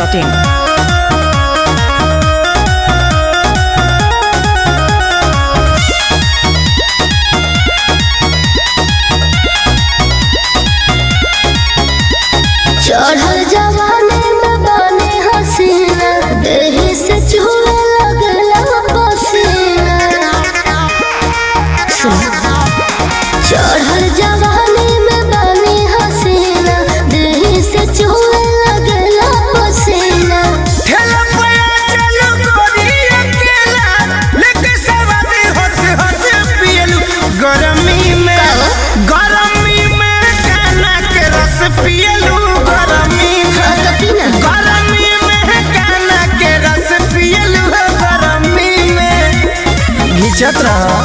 masti.in. चढ़ल जवानी में बानी हसीना देही से चूहे लगला पसीना सुन। चढ़ल जवानी में बानी हसीना देही से चूहे लगला पसीना ठेला पया चलो गोरी अकेला लेके सवारी हंस हंस पियलू गरमी में गरमी में काना के रस पियलू गरमी में हाँ तो पीना गरमी में काना के रस पियलू गरमी में घिचत रहा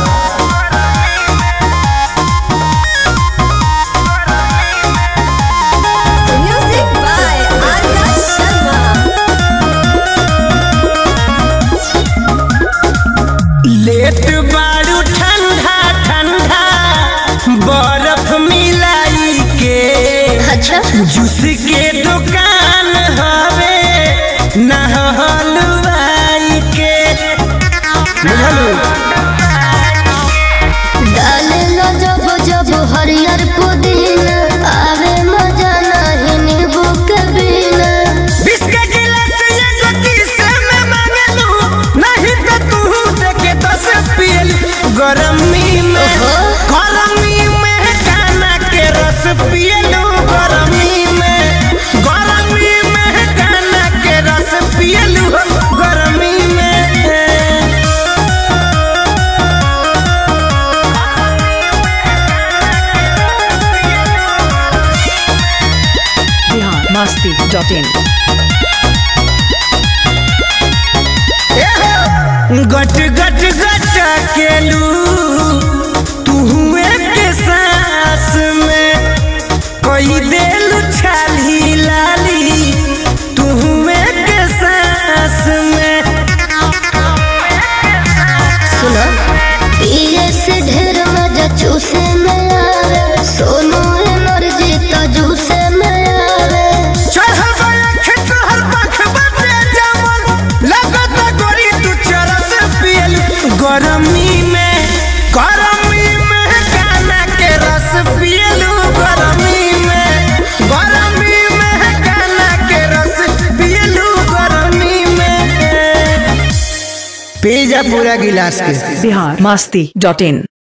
Music by Arya Sharma. Late बारू ठंडा ठंडा बर्फ मिलाई के अच्छा जूस के दुकान हवे ना हलवाई के बुझलू डाले लो जब जब हरियर पुदीना आवे मजा नहीं नींबू के बिना बिस्किट गिलास एगो किस में मांगलू नहीं तो तू देके दस पियल गरमी में ओहो। गरमी में काना के रस पियलू गरमी में गरमी में काना के रस पियलू गरमी में Bihar masti.in. गट गट गट केलू तू के सांस में कोई देलू छाली लाली तू के सांस में सुनो पिए से ढेर मजा चूसे में आवे सोनू एनर्जी तो जूसे में आवे चढ़ल बयख तोहर पंख बाटे जमल लगत गोरी तू चरस पियलू गरमी में गरमी में काना के रस पियलू गरमी में गरमी में काना के रस पियलू गरमी में पी जा पूरा गिलास के Bihar masti.in.